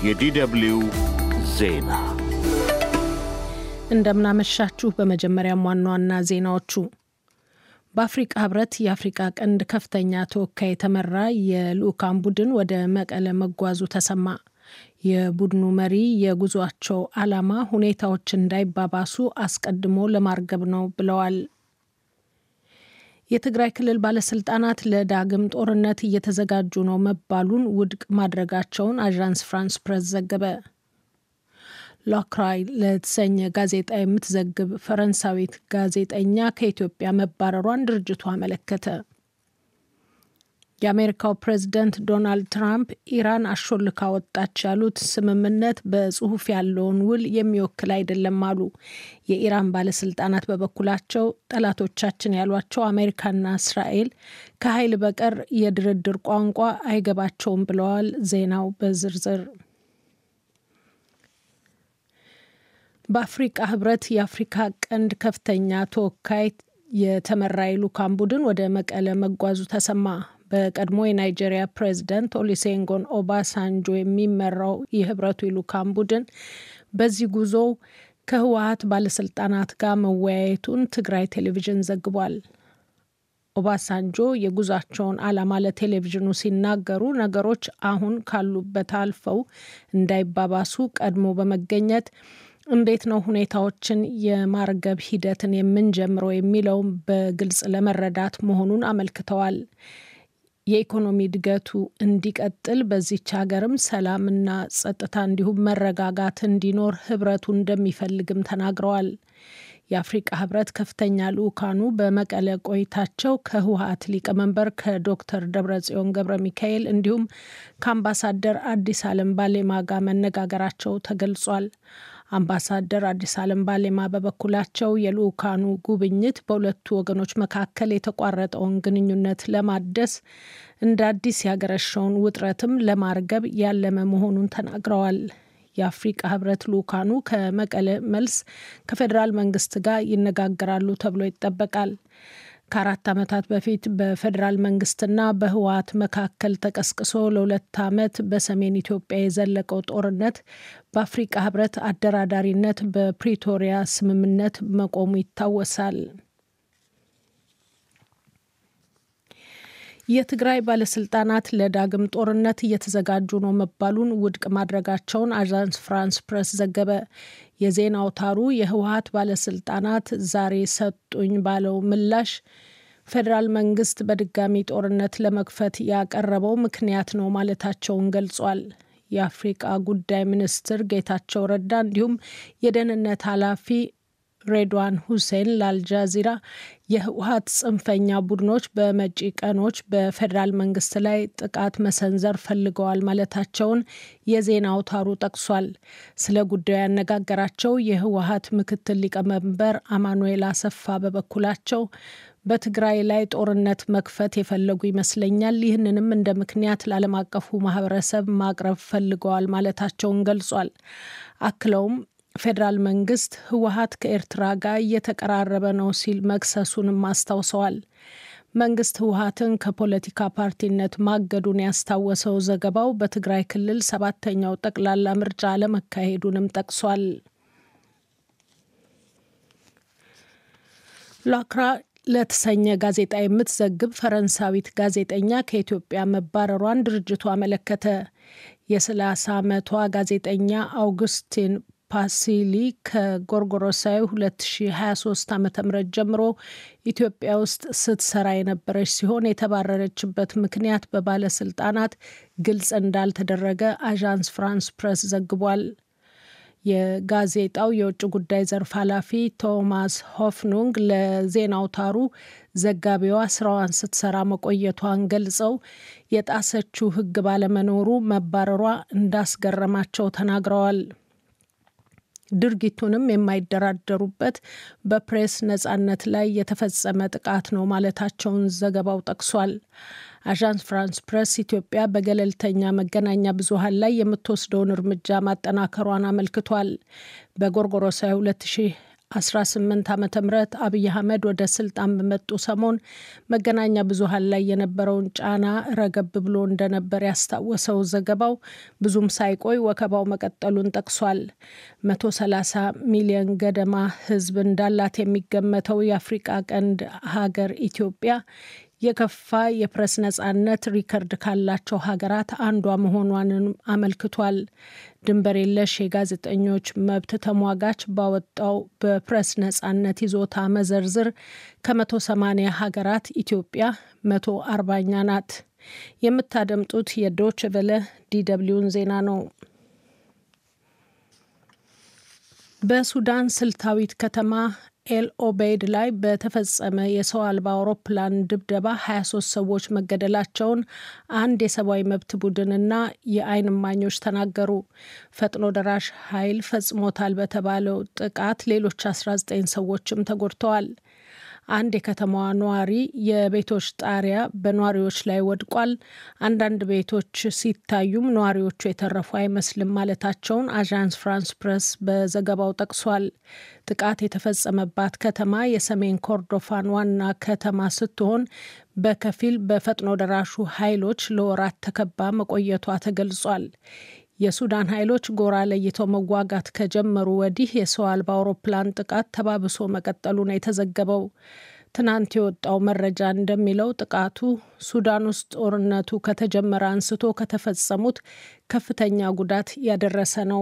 የዲደብልዩ ዜና እንደምናመሻችሁ። በመጀመሪያም ዋና ዋና ዜናዎቹ በአፍሪቃ ህብረት የአፍሪቃ ቀንድ ከፍተኛ ተወካይ የተመራ የልዑካን ቡድን ወደ መቀለ መጓዙ ተሰማ። የቡድኑ መሪ የጉዟቸው ዓላማ ሁኔታዎች እንዳይባባሱ አስቀድሞ ለማርገብ ነው ብለዋል። የትግራይ ክልል ባለስልጣናት ለዳግም ጦርነት እየተዘጋጁ ነው መባሉን ውድቅ ማድረጋቸውን አዣንስ ፍራንስ ፕሬስ ዘገበ። ሎክራይ ለተሰኘ ጋዜጣ የምትዘግብ ፈረንሳዊት ጋዜጠኛ ከኢትዮጵያ መባረሯን ድርጅቱ አመለከተ። የአሜሪካው ፕሬዝደንት ዶናልድ ትራምፕ ኢራን አሾልካ ወጣች ያሉት ስምምነት በጽሁፍ ያለውን ውል የሚወክል አይደለም አሉ። የኢራን ባለስልጣናት በበኩላቸው ጠላቶቻችን ያሏቸው አሜሪካና እስራኤል ከኃይል በቀር የድርድር ቋንቋ አይገባቸውም ብለዋል። ዜናው በዝርዝር በአፍሪቃ ህብረት የአፍሪካ ቀንድ ከፍተኛ ተወካይ የተመራ የልዑካን ቡድን ወደ መቀለ መጓዙ ተሰማ። በቀድሞ የናይጄሪያ ፕሬዝዳንት ኦሊሴንጎን ኦባሳንጆ የሚመራው የህብረቱ የልዑካን ቡድን በዚህ ጉዞው ከህወሀት ባለስልጣናት ጋር መወያየቱን ትግራይ ቴሌቪዥን ዘግቧል። ኦባሳንጆ የጉዟቸውን ዓላማ ለቴሌቪዥኑ ሲናገሩ ነገሮች አሁን ካሉበት አልፈው እንዳይባባሱ ቀድሞ በመገኘት እንዴት ነው ሁኔታዎችን የማርገብ ሂደትን የምንጀምረው የሚለውም በግልጽ ለመረዳት መሆኑን አመልክተዋል። የኢኮኖሚ እድገቱ እንዲቀጥል በዚች ሀገርም ሰላምና ጸጥታ እንዲሁም መረጋጋት እንዲኖር ህብረቱ እንደሚፈልግም ተናግረዋል። የአፍሪቃ ህብረት ከፍተኛ ልዑካኑ በመቀለ ቆይታቸው ከህወሀት ሊቀመንበር ከዶክተር ደብረጽዮን ገብረ ሚካኤል እንዲሁም ከአምባሳደር አዲስ አለም ባሌማ ጋር መነጋገራቸው ተገልጿል። አምባሳደር አዲስ አለም ባሌማ በበኩላቸው የልዑካኑ ጉብኝት በሁለቱ ወገኖች መካከል የተቋረጠውን ግንኙነት ለማደስ እንደ አዲስ ያገረሸውን ውጥረትም ለማርገብ ያለመ መሆኑን ተናግረዋል። የአፍሪቃ ህብረት ልዑካኑ ከመቀለ መልስ ከፌዴራል መንግስት ጋር ይነጋገራሉ ተብሎ ይጠበቃል። ከአራት ዓመታት በፊት በፌዴራል መንግስትና በህወሀት መካከል ተቀስቅሶ ለሁለት ዓመት በሰሜን ኢትዮጵያ የዘለቀው ጦርነት በአፍሪቃ ህብረት አደራዳሪነት በፕሪቶሪያ ስምምነት መቆሙ ይታወሳል። የትግራይ ባለስልጣናት ለዳግም ጦርነት እየተዘጋጁ ነው መባሉን ውድቅ ማድረጋቸውን አዣንስ ፍራንስ ፕሬስ ዘገበ። የዜና አውታሩ የህወሀት ባለስልጣናት ዛሬ ሰጡኝ ባለው ምላሽ ፌዴራል መንግስት በድጋሚ ጦርነት ለመክፈት ያቀረበው ምክንያት ነው ማለታቸውን ገልጿል። የአፍሪቃ ጉዳይ ሚኒስትር ጌታቸው ረዳ እንዲሁም የደህንነት ኃላፊ ሬድዋን ሁሴን ለአልጃዚራ የህወሀት ጽንፈኛ ቡድኖች በመጪ ቀኖች በፌዴራል መንግስት ላይ ጥቃት መሰንዘር ፈልገዋል ማለታቸውን የዜና አውታሩ ጠቅሷል። ስለ ጉዳዩ ያነጋገራቸው የህወሀት ምክትል ሊቀመንበር አማኑኤል አሰፋ በበኩላቸው በትግራይ ላይ ጦርነት መክፈት የፈለጉ ይመስለኛል። ይህንንም እንደ ምክንያት ለዓለም አቀፉ ማህበረሰብ ማቅረብ ፈልገዋል ማለታቸውን ገልጿል። አክለውም ፌዴራል መንግስት ህወሀት ከኤርትራ ጋር እየተቀራረበ ነው ሲል መክሰሱንም አስታውሰዋል። መንግስት ህወሀትን ከፖለቲካ ፓርቲነት ማገዱን ያስታወሰው ዘገባው በትግራይ ክልል ሰባተኛው ጠቅላላ ምርጫ አለመካሄዱንም ጠቅሷል። ላክራ ለተሰኘ ጋዜጣ የምትዘግብ ፈረንሳዊት ጋዜጠኛ ከኢትዮጵያ መባረሯን ድርጅቱ አመለከተ። የ30 ዓመቷ ጋዜጠኛ አውግስቲን ፓሲሊ ከጎርጎሮሳዊ 2023 ዓ ም ጀምሮ ኢትዮጵያ ውስጥ ስትሰራ የነበረች ሲሆን የተባረረችበት ምክንያት በባለስልጣናት ግልጽ እንዳልተደረገ አዣንስ ፍራንስ ፕሬስ ዘግቧል። የጋዜጣው የውጭ ጉዳይ ዘርፍ ኃላፊ ቶማስ ሆፍኑንግ ለዜና አውታሩ ዘጋቢዋ ስራዋን ስትሰራ መቆየቷን ገልጸው የጣሰችው ሕግ ባለመኖሩ መባረሯ እንዳስገረማቸው ተናግረዋል። ድርጊቱንም የማይደራደሩበት በፕሬስ ነጻነት ላይ የተፈጸመ ጥቃት ነው ማለታቸውን ዘገባው ጠቅሷል። አዣንስ ፍራንስ ፕሬስ ኢትዮጵያ በገለልተኛ መገናኛ ብዙኃን ላይ የምትወስደውን እርምጃ ማጠናከሯን አመልክቷል። በጎርጎሮሳዊ 18 ዓ ም አብይ አህመድ ወደ ስልጣን በመጡ ሰሞን መገናኛ ብዙኃን ላይ የነበረውን ጫና ረገብ ብሎ እንደነበር ያስታወሰው ዘገባው ብዙም ሳይቆይ ወከባው መቀጠሉን ጠቅሷል። 130 ሚሊዮን ገደማ ሕዝብ እንዳላት የሚገመተው የአፍሪቃ ቀንድ ሀገር ኢትዮጵያ የከፋ የፕሬስ ነጻነት ሪከርድ ካላቸው ሀገራት አንዷ መሆኗንም አመልክቷል። ድንበር የለሽ የጋዜጠኞች መብት ተሟጋች ባወጣው በፕሬስ ነጻነት ይዞታ መዘርዝር ከመቶ ሰማኒያ ሀገራት ኢትዮጵያ መቶ አርባኛ ናት። የምታደምጡት የዶች ቨለ ዲደብሊውን ዜና ነው። በሱዳን ስልታዊት ከተማ ኤል ኦቤይድ ላይ በተፈጸመ የሰው አልባ አውሮፕላን ድብደባ 23 ሰዎች መገደላቸውን አንድ የሰብአዊ መብት ቡድንና የዓይን እማኞች ተናገሩ። ፈጥኖ ደራሽ ኃይል ፈጽሞታል በተባለው ጥቃት ሌሎች 19 ሰዎችም ተጎድተዋል። አንድ የከተማዋ ነዋሪ የቤቶች ጣሪያ በነዋሪዎች ላይ ወድቋል፣ አንዳንድ ቤቶች ሲታዩም ነዋሪዎቹ የተረፉ አይመስልም ማለታቸውን አዣንስ ፍራንስ ፕሬስ በዘገባው ጠቅሷል። ጥቃት የተፈጸመባት ከተማ የሰሜን ኮርዶፋን ዋና ከተማ ስትሆን በከፊል በፈጥኖ ደራሹ ኃይሎች ለወራት ተከባ መቆየቷ ተገልጿል። የሱዳን ኃይሎች ጎራ ለይተው መዋጋት ከጀመሩ ወዲህ የሰው አልባ አውሮፕላን ጥቃት ተባብሶ መቀጠሉ ነው የተዘገበው። ትናንት የወጣው መረጃ እንደሚለው ጥቃቱ ሱዳን ውስጥ ጦርነቱ ከተጀመረ አንስቶ ከተፈጸሙት ከፍተኛ ጉዳት ያደረሰ ነው።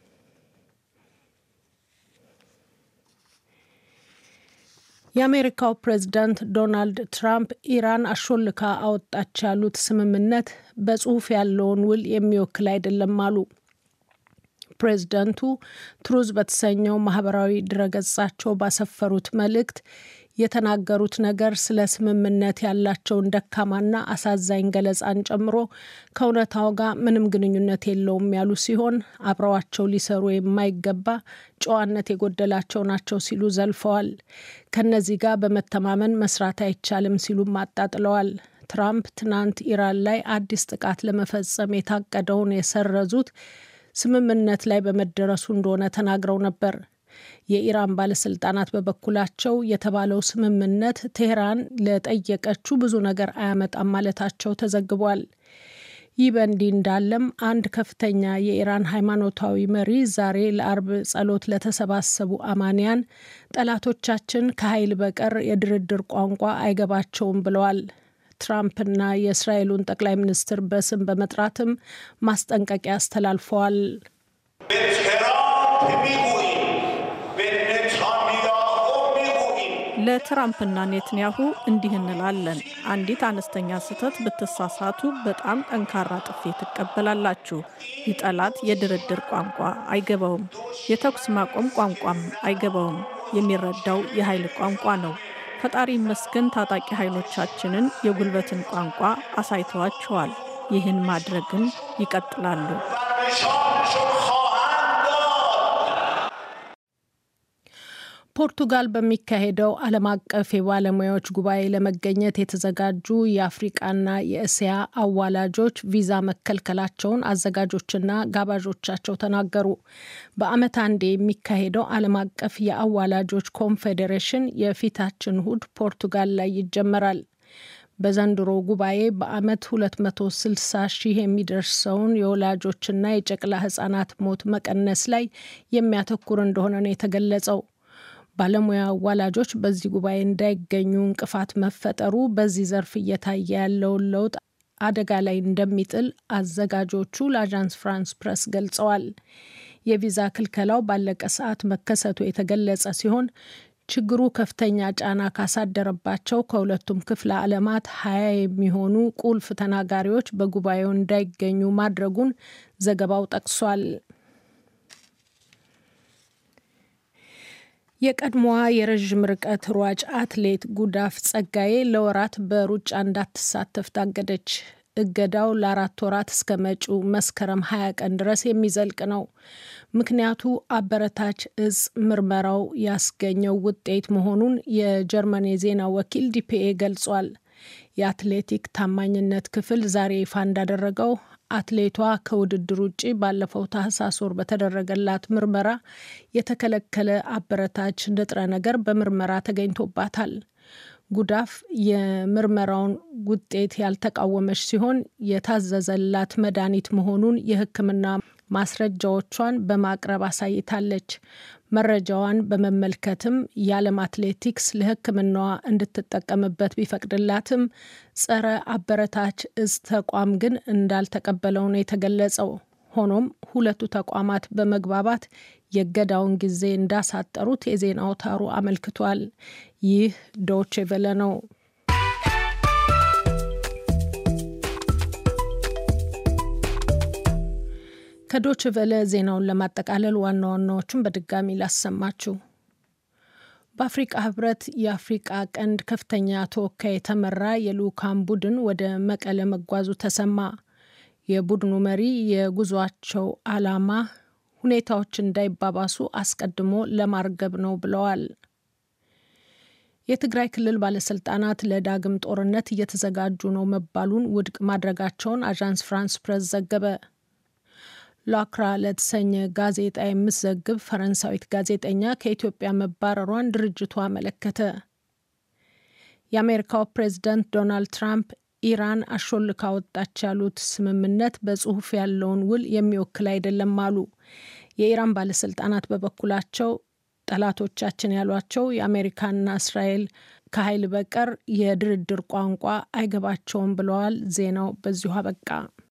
የአሜሪካው ፕሬዝዳንት ዶናልድ ትራምፕ ኢራን አሾልካ አወጣች ያሉት ስምምነት በጽሁፍ ያለውን ውል የሚወክል አይደለም አሉ። ፕሬዝዳንቱ ትሩዝ በተሰኘው ማህበራዊ ድረገጻቸው ባሰፈሩት መልእክት የተናገሩት ነገር ስለ ስምምነት ያላቸውን ደካማና አሳዛኝ ገለጻን ጨምሮ ከእውነታው ጋር ምንም ግንኙነት የለውም ያሉ ሲሆን አብረዋቸው ሊሰሩ የማይገባ ጨዋነት የጎደላቸው ናቸው ሲሉ ዘልፈዋል። ከነዚህ ጋር በመተማመን መስራት አይቻልም ሲሉም አጣጥለዋል። ትራምፕ ትናንት ኢራን ላይ አዲስ ጥቃት ለመፈጸም የታቀደውን የሰረዙት ስምምነት ላይ በመደረሱ እንደሆነ ተናግረው ነበር። የኢራን ባለስልጣናት በበኩላቸው የተባለው ስምምነት ቴህራን ለጠየቀችው ብዙ ነገር አያመጣም ማለታቸው ተዘግቧል። ይህ በእንዲህ እንዳለም አንድ ከፍተኛ የኢራን ሃይማኖታዊ መሪ ዛሬ ለአርብ ጸሎት ለተሰባሰቡ አማንያን ጠላቶቻችን ከኃይል በቀር የድርድር ቋንቋ አይገባቸውም ብለዋል። ትራምፕና የእስራኤሉን ጠቅላይ ሚኒስትር በስም በመጥራትም ማስጠንቀቂያ አስተላልፈዋል። ለትራምፕና ኔትንያሁ እንዲህ እንላለን። አንዲት አነስተኛ ስህተት ብትሳሳቱ በጣም ጠንካራ ጥፊ ትቀበላላችሁ። ይህ ጠላት የድርድር ቋንቋ አይገባውም፣ የተኩስ ማቆም ቋንቋም አይገባውም። የሚረዳው የኃይል ቋንቋ ነው። ፈጣሪ ይመስገን ታጣቂ ኃይሎቻችንን የጉልበትን ቋንቋ አሳይተዋቸዋል። ይህን ማድረግን ይቀጥላሉ። ፖርቱጋል በሚካሄደው ዓለም አቀፍ የባለሙያዎች ጉባኤ ለመገኘት የተዘጋጁ የአፍሪቃና የእስያ አዋላጆች ቪዛ መከልከላቸውን አዘጋጆችና ጋባዦቻቸው ተናገሩ። በዓመት አንዴ የሚካሄደው ዓለም አቀፍ የአዋላጆች ኮንፌዴሬሽን የፊታችን እሁድ ፖርቱጋል ላይ ይጀመራል። በዘንድሮ ጉባኤ በዓመት 260 ሺህ የሚደርሰውን የወላጆችና የጨቅላ ህጻናት ሞት መቀነስ ላይ የሚያተኩር እንደሆነ ነው የተገለጸው። ባለሙያ አዋላጆች በዚህ ጉባኤ እንዳይገኙ እንቅፋት መፈጠሩ በዚህ ዘርፍ እየታየ ያለውን ለውጥ አደጋ ላይ እንደሚጥል አዘጋጆቹ ለአዣንስ ፍራንስ ፕረስ ገልጸዋል። የቪዛ ክልከላው ባለቀ ሰዓት መከሰቱ የተገለጸ ሲሆን ችግሩ ከፍተኛ ጫና ካሳደረባቸው ከሁለቱም ክፍለ ዓለማት ሀያ የሚሆኑ ቁልፍ ተናጋሪዎች በጉባኤው እንዳይገኙ ማድረጉን ዘገባው ጠቅሷል። የቀድሞዋ የረዥም ርቀት ሯጭ አትሌት ጉዳፍ ጸጋዬ ለወራት በሩጫ እንዳትሳተፍ ታገደች። እገዳው ለአራት ወራት እስከ መጪው መስከረም ሀያ ቀን ድረስ የሚዘልቅ ነው። ምክንያቱ አበረታች እጽ ምርመራው ያስገኘው ውጤት መሆኑን የጀርመን የዜና ወኪል ዲፒኤ ገልጿል። የአትሌቲክ ታማኝነት ክፍል ዛሬ ይፋ እንዳደረገው አትሌቷ ከውድድር ውጭ ባለፈው ታህሳስ ወር በተደረገላት ምርመራ የተከለከለ አበረታች ንጥረ ነገር በምርመራ ተገኝቶባታል። ጉዳፍ የምርመራውን ውጤት ያልተቃወመች ሲሆን የታዘዘላት መድኃኒት መሆኑን የሕክምና ማስረጃዎቿን በማቅረብ አሳይታለች። መረጃዋን በመመልከትም የዓለም አትሌቲክስ ለሕክምናዋ እንድትጠቀምበት ቢፈቅድላትም ጸረ አበረታች እጽ ተቋም ግን እንዳልተቀበለው ነው የተገለጸው። ሆኖም ሁለቱ ተቋማት በመግባባት የእገዳውን ጊዜ እንዳሳጠሩት የዜና አውታሩ አመልክቷል። ይህ ዶቼ ቬለ ነው። ከዶች ቨለ ዜናውን ለማጠቃለል ዋና ዋናዎቹን በድጋሚ ላሰማችሁ። በአፍሪቃ ህብረት የአፍሪቃ ቀንድ ከፍተኛ ተወካይ የተመራ የልዑካን ቡድን ወደ መቀለ መጓዙ ተሰማ። የቡድኑ መሪ የጉዟቸው ዓላማ ሁኔታዎች እንዳይባባሱ አስቀድሞ ለማርገብ ነው ብለዋል። የትግራይ ክልል ባለስልጣናት ለዳግም ጦርነት እየተዘጋጁ ነው መባሉን ውድቅ ማድረጋቸውን አዣንስ ፍራንስ ፕሬስ ዘገበ። ላክራ ለተሰኘ ጋዜጣ የምትዘግብ ፈረንሳዊት ጋዜጠኛ ከኢትዮጵያ መባረሯን ድርጅቱ አመለከተ። የአሜሪካው ፕሬዝዳንት ዶናልድ ትራምፕ ኢራን አሾልካ ወጣች ያሉት ስምምነት በጽሁፍ ያለውን ውል የሚወክል አይደለም አሉ። የኢራን ባለስልጣናት በበኩላቸው ጠላቶቻችን ያሏቸው የአሜሪካና እስራኤል ከኃይል በቀር የድርድር ቋንቋ አይገባቸውም ብለዋል። ዜናው በዚሁ አበቃ።